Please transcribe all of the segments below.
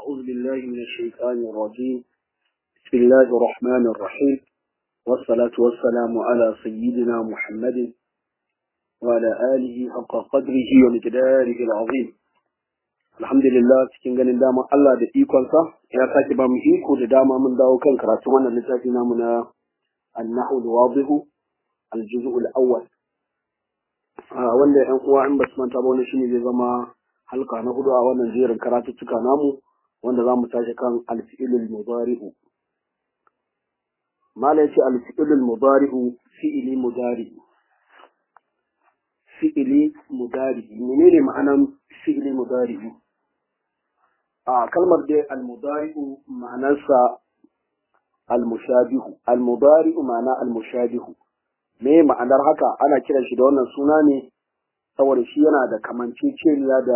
أعوذ بالله من الشيطان الرجيم بسم الله الرحمن الرحيم والصلاة والسلام على سيدنا محمد وعلى آله حق قدره ومقداره العظيم الحمد لله cikin ganin dama Allah da ikonsa ya sake ba mu iko da dama mun dawo kan karatu wannan littafi namu na النحو الواضح الجزء الأول wanda ‘yan uwa in ba su manta ba wani shine zai zama halka na hudu a wannan jerin karatuttuka namu wanda za mu tashi kan alfi'ilul mudari'u mala yace alfi'ilul mudari'u fi'ili mudari'u fi'ili mudari'u menene ma'anan fi'ili mudari'u a kalmar dai al-mudari'u ma'anarsa al-mushabihu al-mudari'u ma'ana al-mushabihu me ma'anar haka ana kiran shi da wannan suna ne saboda shi yana da kamanceceniya da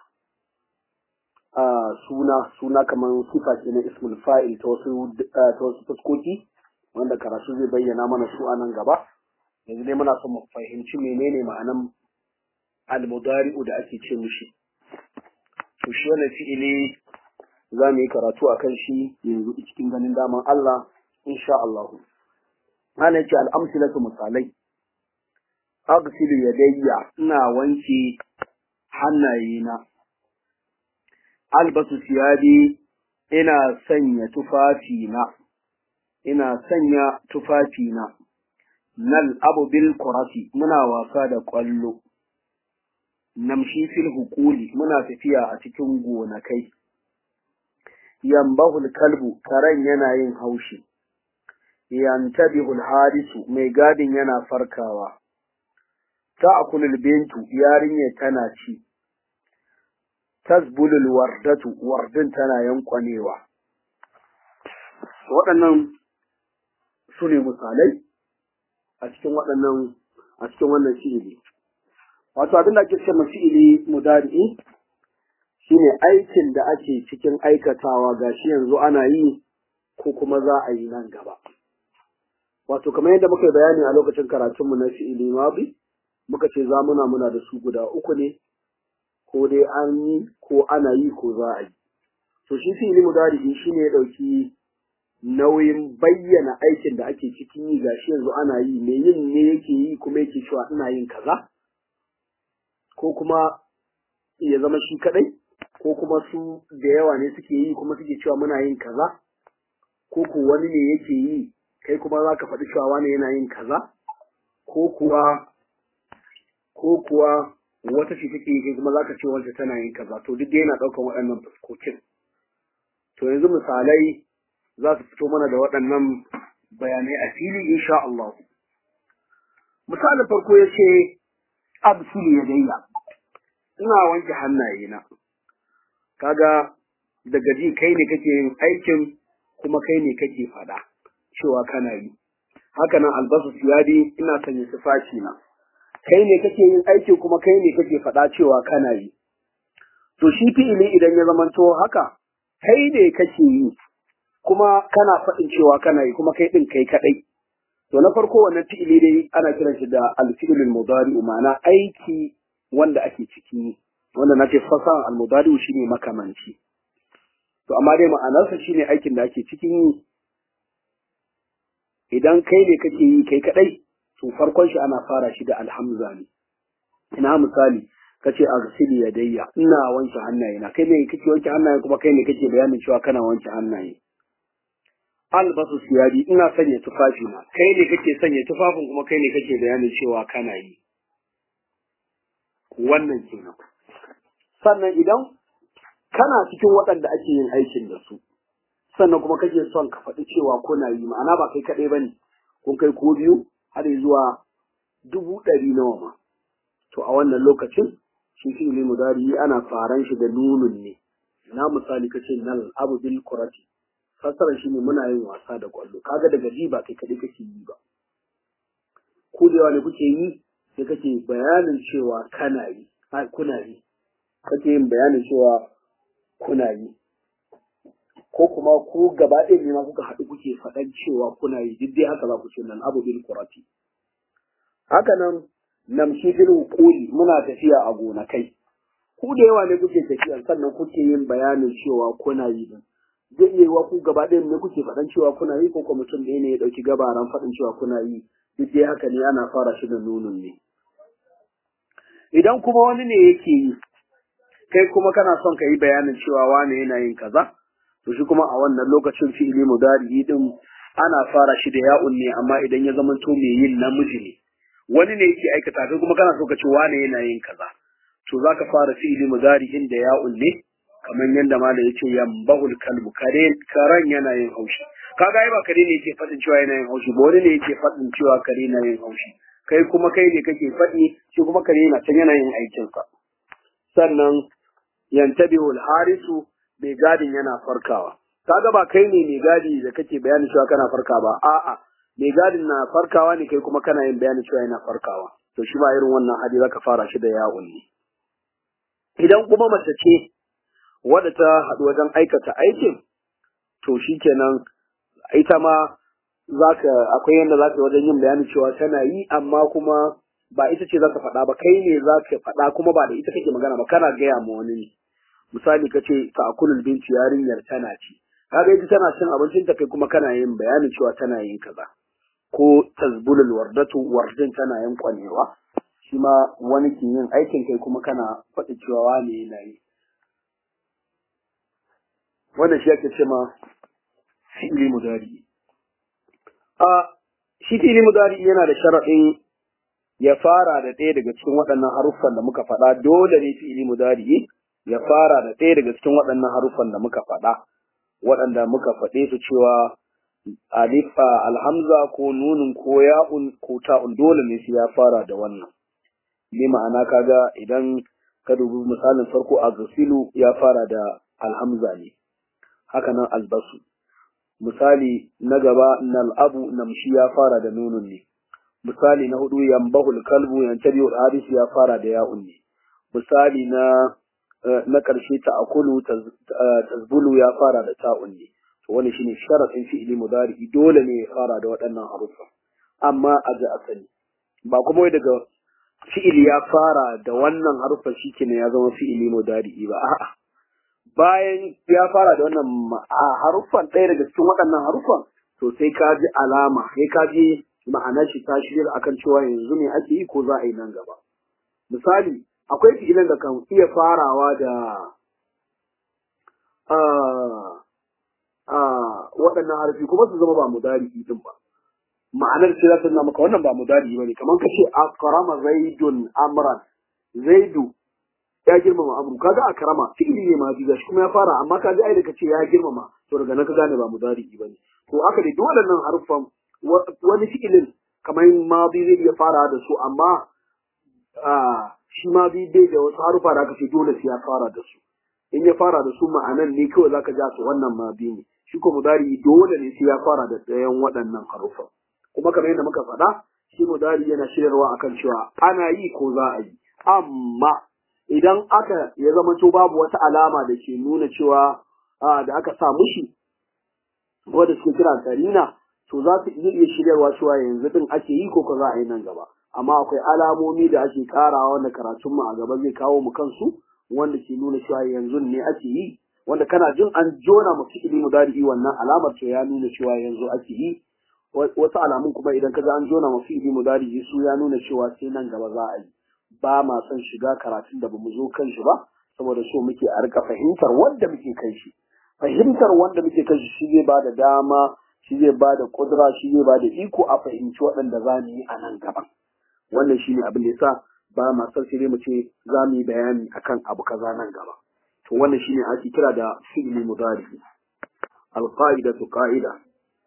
a suna suna kamar sifa ce na ismul fa'il ta wasu ta wasu fuskoki wanda karatu zai bayyana mana su a nan gaba yanzu dai muna son mu fahimci menene ma'anan al-mudari'u da ake ce mishi to shi wannan fi'ili za mu yi karatu akan shi yanzu cikin ganin daman Allah insha Allah ana ce al'amsilatu misalai aghsilu yadayya ina wanke hannayena albasu siyabi ina sanya tufafina ina sanya tufafina nal abu bil kurasi muna wasa da kwallo namshi fil hukuli muna tafiya a cikin gonakai yambahul kalbu karen yana yin haushi yantabihul harisu mai gadin yana farkawa ta'kulul bintu yarinya tana ci tasbulul wardatu wardin tana yankwanewa waɗannan su ne misalai a cikin waɗannan a cikin wannan fi'ili wato abin da ake ce ma fi'ili mudari'i shine aikin da ake cikin aikatawa gashi yanzu ana yi ko kuma za a yi nan gaba wato kamar yadda muka yi bayani a lokacin karatunmu na fi'ili mabi muka ce zamuna muna da su guda uku ne ko dai an yi ko ana yi ko za a yi to shi fi'ili mudari shi ne ya ɗauki nauyin bayyana aikin da ake cikin yi gashi yanzu ana yi me yin ne yake yi kuma yake cewa ina yin kaza ko kuma ya zama shi kadai ko kuma su da yawa ne suke yi kuma suke cewa muna yin kaza ko ko wani ne yake yi kai kuma za ka faɗi cewa wani yana yin kaza ko kuwa ko kuwa wata ce take yi kai kuma za ka ce wanda tana yin kaza to duk yana ɗaukan waɗannan fuskokin to yanzu misalai za su fito mana da waɗannan bayanai a fili insha Allah misalin farko ya ce absulu ya dayya ina wanke hannayena kaga daga ji kai ne kake yin aikin kuma kai ne kake faɗa cewa kana yi haka nan albasu siyadi ina sanya tufafi na kai ne kake yin aikin kuma kai ne kake faɗa cewa kana yi to shi fi'ili idan ya zamanto haka kai ne kake yi kuma kana faɗin cewa kana yi kuma kai ɗin kai kaɗai to na farko wannan fi'ili dai ana kiran shi da alfi'ilul mudari ma'ana aiki wanda ake ciki wanda na ce fasahan almudari shine makamanci to amma dai ma'anarsa shine aikin da ake cikin yi idan kai ne kake yi kai kadai to farkon shi ana fara shi da alhamza ne ina misali kace aghsili yadayya ina wanke hannayena kai ne kake wanke hannaye kuma kai ne kake bayanin cewa kana wanke hannaye albasu siyadi ina sanya tufafi na kai ne kake sanya tufafin kuma kai ne kake bayanin cewa kana yi wannan kenan sannan idan kana cikin waɗanda ake yin aikin da su sannan kuma kake son ka faɗi cewa kuna yi ma'ana ba kai kaɗai bane kun kai ko biyu har zuwa dubu ɗari nawa ma to a wannan lokacin shi fi'ili mudari ana faran shi da nunun ne na misali kace nal abu bil kurati fasaran shi ne muna yin wasa da kwallo kaga daga ji ba kai kaɗai kake yi ba ko da yawa ne kuke yi sai kake bayanin cewa kana yi kuna yi kake yin bayanin cewa kuna yi ko kuma ku gaba ɗaya ne ma kuka haɗu kuke faɗan cewa kuna yi duk dai haka za ku ce nan abu bil qurati haka nan namshi fil quli muna tafiya a gonakai ku da yawa ne kuke tafiya sannan kuke yin bayanin cewa kuna yi din zai iya yiwa ku gaba ɗaya ne kuke faɗan cewa kuna yi ko kuma mutum ɗaya ne ya ɗauki gabaran faɗin cewa kuna yi duk dai haka ne ana fara shi da nunun ne idan kuma wani ne yake yi kai kuma kana son ka yi bayanin cewa wane yana yin kaza to shi kuma a wannan lokacin fi'ili mudari din ana fara shi da ya'un ne amma idan ya zama to mai yin namiji ne wani ne yake aikata kai kuma kana so ka ce wane yana yin kaza to zaka fara fi'ili mudari din da ya'un ne kamar yadda malam yace yambahul kalbu kare karan yana yin haushi kaga ai ba kare ne yake fadin cewa yana yin haushi ba wani ne yake fadin cewa kare yana yin haushi kai kuma kai ne kake faɗi shi kuma kare yana can yana yin aikinsa sannan yantabihul harisu mai gadin yana farkawa kaga ba kai ne mai gadi da kake bayani cewa kana farka ba a'a mai gadin na farkawa ne kai kuma kana yin bayani cewa yana farkawa to shi ba irin wannan hadi zaka fara shi da ya'un ne idan kuma mace ce wadda ta haɗu wajen aikata aikin to shikenan ita ma zaka akwai yanda zaka wajen yin bayani cewa tana yi amma kuma ba ita ce zaka faɗa ba kai ne zaka faɗa kuma ba da ita kake magana ba kana gaya ma wani ne misali ka ce ta akulul binci yarinyar tana ci kaga ita tana cin abincin ta kai kuma kana yin bayanin cewa tana yin kaza ko tazbulul wardatu wardin tana yin kwanewa shi ma wani ke yin aikin kai kuma kana faɗi cewa wani yana yi wannan shi ake ce ma fi'ili mudari a shi fi'ili mudari yana da sharaɗin ya fara da ɗaya daga cikin waɗannan haruffan da muka faɗa dole ne fi'ili mudari ya fara da ɗaya daga cikin waɗannan haruffan da muka faɗa waɗanda muka faɗe su cewa alifa alhamza ko nunin ko ya'un ko ta'un dole ne su ya fara da wannan bi ma'ana kaga idan ka dubi misalin farko a gasilu ya fara da alhamza ne haka nan albasu misali na gaba nal'abu namshi ya fara da nunun ne misali na hudu yambahul kalbu yantabi al ya fara da ya'un ne misali na na ƙarshe ta akulu tazbulu ya fara da ta'un ne to wani shine sharadin fi'ili mudari dole ne ya fara da waɗannan haruffa amma a ga asali ba kuma wai daga fi'ili ya fara da wannan haruffa shikenan ya zama fi'ili mudari ba a'a bayan ya fara da wannan haruffan ɗaya daga cikin waɗannan haruffan to sai ka ji alama sai ka ji ma'anar shi ta shirya akan cewa yanzu ne ake yi ko za a yi nan gaba misali akwai fi'ilan da kan iya farawa da waɗannan harfi kuma su zama ba mudari din ba ma'anar ce za ta nuna maka wannan ba mudari ba ne kamar ka ce akrama zaidun amran zaidu ya girmama amru kaga akrama fi'ili ne ma ji shi kuma ya fara amma kaga ai da kace ya girmama to daga nan ka gane ba mudari ba ne to haka dai dole nan harfan wani fi'ilin kamar madi zai iya fara da su amma shi ma bi bai da wasu harufa da aka ce dole sai ya fara da su in ya fara da su ma'anan ne kawai zaka ja su wannan ma bi ne shi ko mudari dole ne sai ya fara da ɗayan waɗannan harufa kuma kamar yadda muka faɗa shi mudari yana shiryarwa akan cewa ana yi ko za a yi amma idan aka ya zama to babu wata alama da ke nuna cewa da aka sa mushi wanda suke kira karina to za su iya shiryarwa cewa yanzu din ake yi ko ko za a yi nan gaba amma akwai alamomi da ake karawa wanda karatun mu a gaba zai kawo mu kansu wanda ke nuna cewa yanzu ne ake yi wanda kana jin an jona mu fi'ili mudari wannan alamar to ya nuna cewa yanzu ake yi wasu alamun kuma idan ka ga an jona mu fi'ili mudari su ya nuna cewa sai nan gaba za a yi ba ma son shiga karatun da bamu zo kan shi ba saboda so muke a rika fahimtar wanda muke kan shi fahimtar wanda muke kan shi shi zai ba da dama shi zai ba da kudura shi zai ba da iko a fahimci waɗanda za mu yi a nan gaban wannan shi ne abin da yasa ba ma son sai mu ce za mu yi bayani akan abu kaza nan gaba to wannan shi ne ake kira da fi'li mudari alqaidatu qa'ida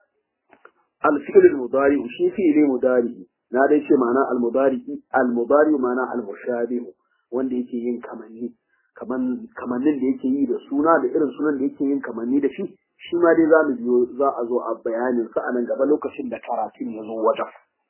الفعل المضارع شي فعل مضارع na dai ce ma'ana al-mudari al-mudari ma'ana al-mushabih wanda yake yin kamanni kaman kamannin da yake yi da suna da irin sunan da yake yin kamanni da shi shi ma dai za mu biyo za a zo a bayanin sa a nan gaba lokacin da karatun ya zo wajen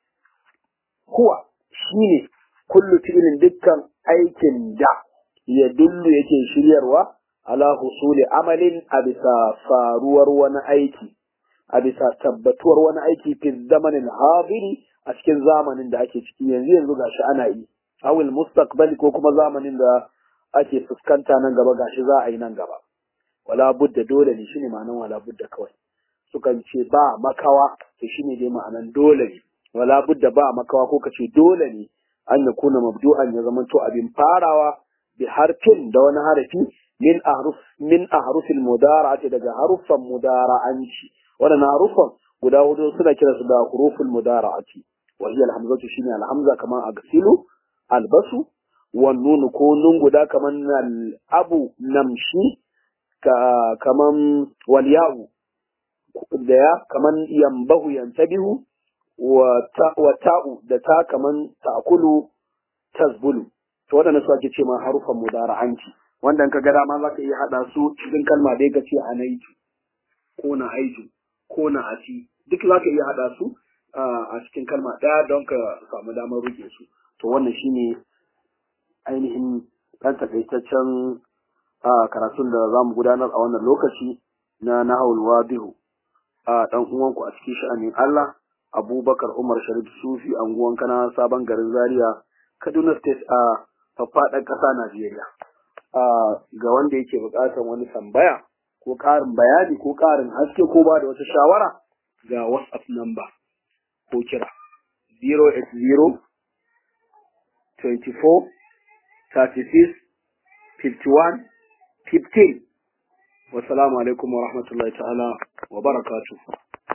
huwa shine kullu fi'lin dukkan aikin da ya dullu yake shiryarwa ala husuli amalin a bisa faruwar wani aiki a bisa tabbatuwar wani aiki fi zamanin hadiri a cikin zamanin da ake ciki yanzu yanzu gashi ana yi awil mustaqbali ko kuma zamanin da ake fuskanta nan gaba gashi za a yi nan gaba wala budda dole ne shine ma'anan wala budda kawai sukan ce ba makawa to shine dai ma'anan dole ne wala budda ba makawa ko kace dole ne an ya kuna mabdu'an ya zama to abin farawa bi harfin da wani harafi min ahruf min ahrufil mudara'ati daga haruffan mudara'anci wannan harufan guda hudu suna kira su da huruful mudara'ati wa hiya alhamzatu shine alhamza kaman agsilu albasu wan nun ko nun guda kaman abu namshi ka kaman wal ya'u da ya kaman yambahu yantabihu wa ta'u da ta kaman ta'kulu tasbulu to waɗanda su ake ce ma harufan mudara'anci wanda ka ga dama za ka iya haɗa su cikin kalma dai ka ce anaitu ko na aitu ko na asi duk za ka iya haɗa su a cikin kalma ɗaya don ka samu damar rike su to wannan shine ainihin ɗan takaitaccen karatun da za mu gudanar a wannan lokaci na nahawul wadihu a ɗan uwanku a cikin sha'anin Allah Abubakar Umar Sharif Sufi anguwan kana sabon garin Zaria Kaduna State a faffaɗan ƙasa Najeriya. Ga wanda yake buƙatar wani tambaya ko ƙarin bayani ko ƙarin haske ko ba da wata shawara ga WhatsApp number ko kira 080 24 36 51 15 Wassalamu alaikum wa rahmatullahi ta'ala wa barakatuh.